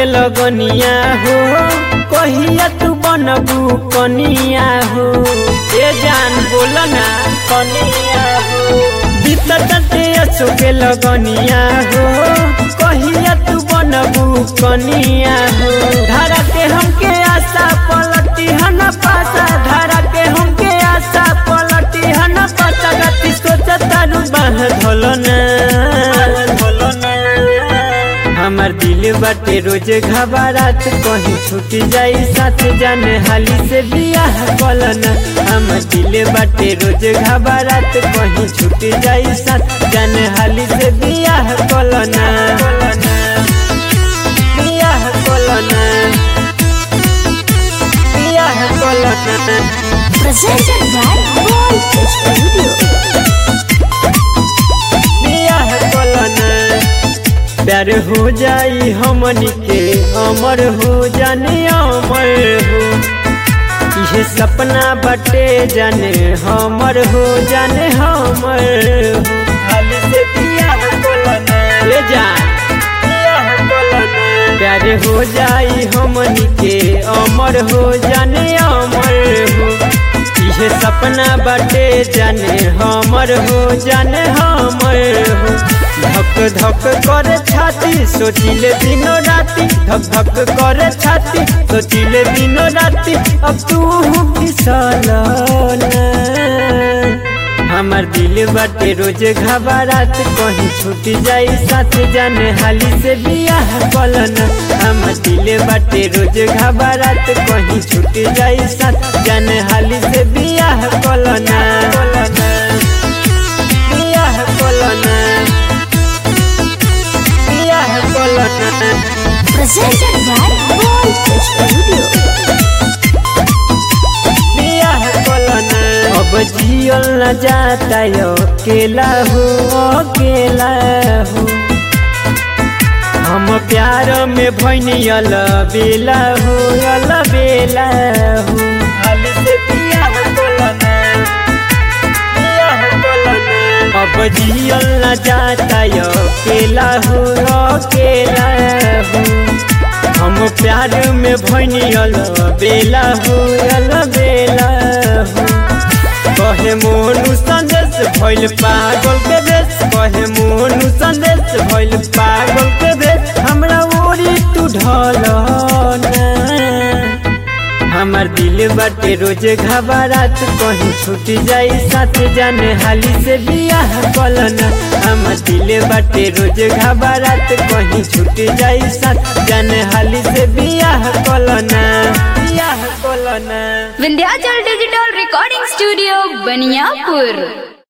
लगनिया हो कहिया तू बनबू कनिया हो ए जान बोल ना कनिया हो बीतते असो के लगनिया हो कहिया तू बनबू कनिया हो धारा के हमके आशा पलटी हन पासा धारा के हमके आशा पलटी हन पासा गति सोचता रू बाह धोलना हमार दिल बाटे रोज घबरात कहीं छूट जाई साथ जाने हाली से बियाह कलना हमार दिल बाटे रोज घबरात कहीं छूट जाई साथ जाने हाली से बियाह कलना बियाह कलना बियाह कलना Presented by Gold Studio. बियाह कलना प्यार हो जाई हमनी के अमर हो जाने अमर हो इहे सपना बटे जाने हमर हो जाने हमर हो हाल से बियाह कलना ले जा बियाह कलना प्यार हो जाई हमनी के अमर हो जाने अमर हो इहे सपना बटे जाने हमर हो जाने हमर हो धक धक करे छाती सोचिले दिनो राती धक धक करे छाती सोचिले दिनो राती अब तू फिसल हमार दिल बाटे रोज घबरात कहीं छूट जाई साथ जाने हाली से बियाह कलना हमार दिल बाटे रोज घबरात कहीं छूट जाई साथ जाने हाली से बियाह कलना बियाह कलना बियाह कलना Presented by Gold Studio. बियाह कलना अब जियल न जाता यो अकेला हो अकेला हो हम प्यार में भैनी अल बेला हो अल बेला हो हाल से बियाह कलना बियाह कलना अब जियल न जाता यो अकेला हो अकेला हो हम प्यार में भैनी अल बेला हो अल बेला हो कहे मोनू संदेश भइल पागल के देश कहे मोनू संदेश भइल पागल के देश हमरा ओरी तू ढल हमार दिल बाटे रोज घबरात कहीं छूट जाई साथ जाने हाली से बियाह कलना हमार दिल बाटे रोज घबरात कहीं छूट जाई साथ जाने हाली से बियाह कलना बियाह कलना Vindhyachal digital recording studio Baniyapur